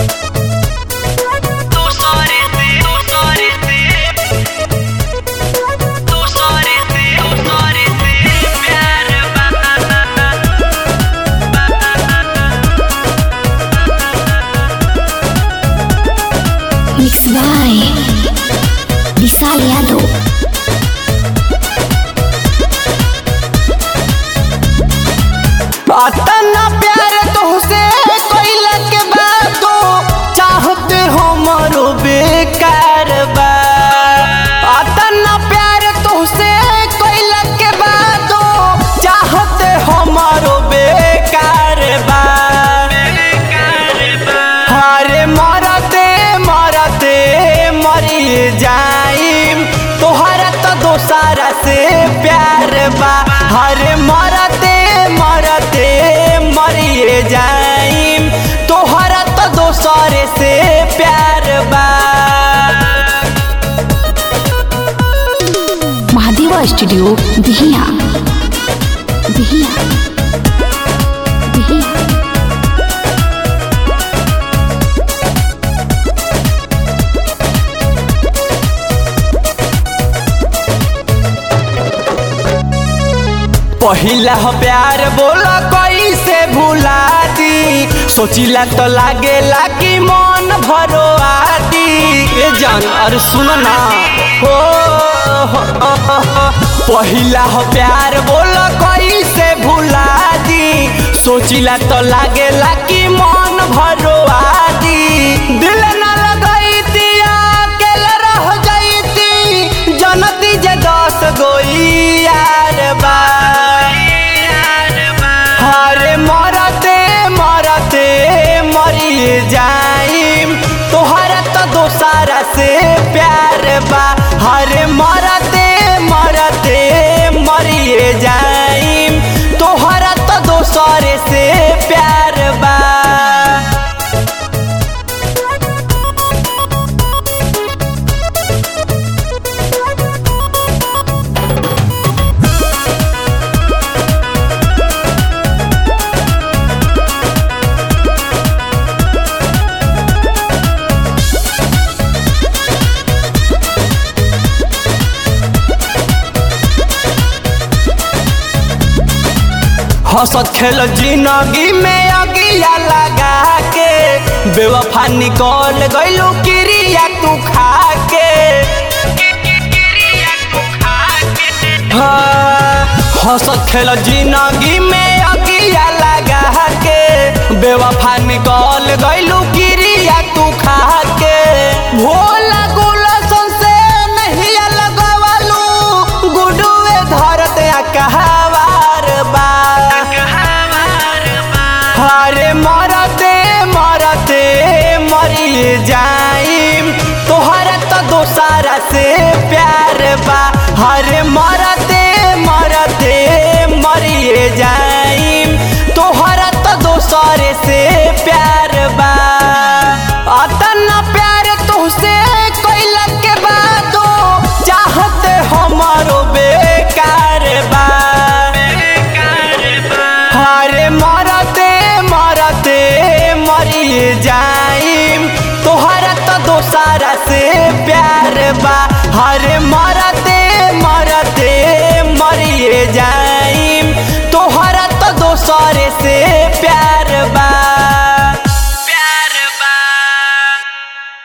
Mixed by Vishal Yadav. अतना प्यार तुहसे कोइला के बातो चाहते हमरो बेकार बा अतना प्यार तुहसे कोइला के बातो चाहते हमरो बेकार बा हरे मरते मरते मरी जाइम तोहरा तो दोसारा से प्यार बा हरे मरते मरते मरिए जाइम तोहरा तो दोसरे से प्यार बा महादेवा स्टूडियो बिहिया बिहिया बिहिया पहिला हो प्यार बोला कैसे भुला दी सोचिला तो लागेला कि मन भरो आती ए जान अरे सुन ना हो हो, हो, हो, हो। पहिला हो प्यार बोला कैसे भुला दी सोचिला तो लागेला कि मन भरो आती दिल ना लगाई दिया अकेले रह जाईती जनती जे दस गोई यार बा हरे मरते मरते मरी जाइम तोहरा तो दोसारा से प्यार बा हरे मरते मरते मरी जाइम तोहरा तो दोसरे से प्यार बा हंसत खेल जिंदगी में अगिया लगा के बेवफा निकल गइलू क्रिया तू खा के हाँ, हंसत खेल जिंदगी में अगिया लगा के बेवफा निकल गइलू क्रिया तू खा के भोला गुलशन से नहीं लगवालू गुडुए धरत कहवार बा हरे मरते मरते मरी जाइम तोहरा तो दोसारा से प्यार बा हरे मरते मरते मरी जाइम तोहरा तो दोसरे से प्यार बा अतना प्यार तुहसे कोइला के बातो चाहते हमारो बेकार बा हरे मरते मरते मरी जाइम तोहरा तो दोसारा से प्यार बा हरे मरते मरते मरी जाइम तोहरा तो दोसरे से प्यार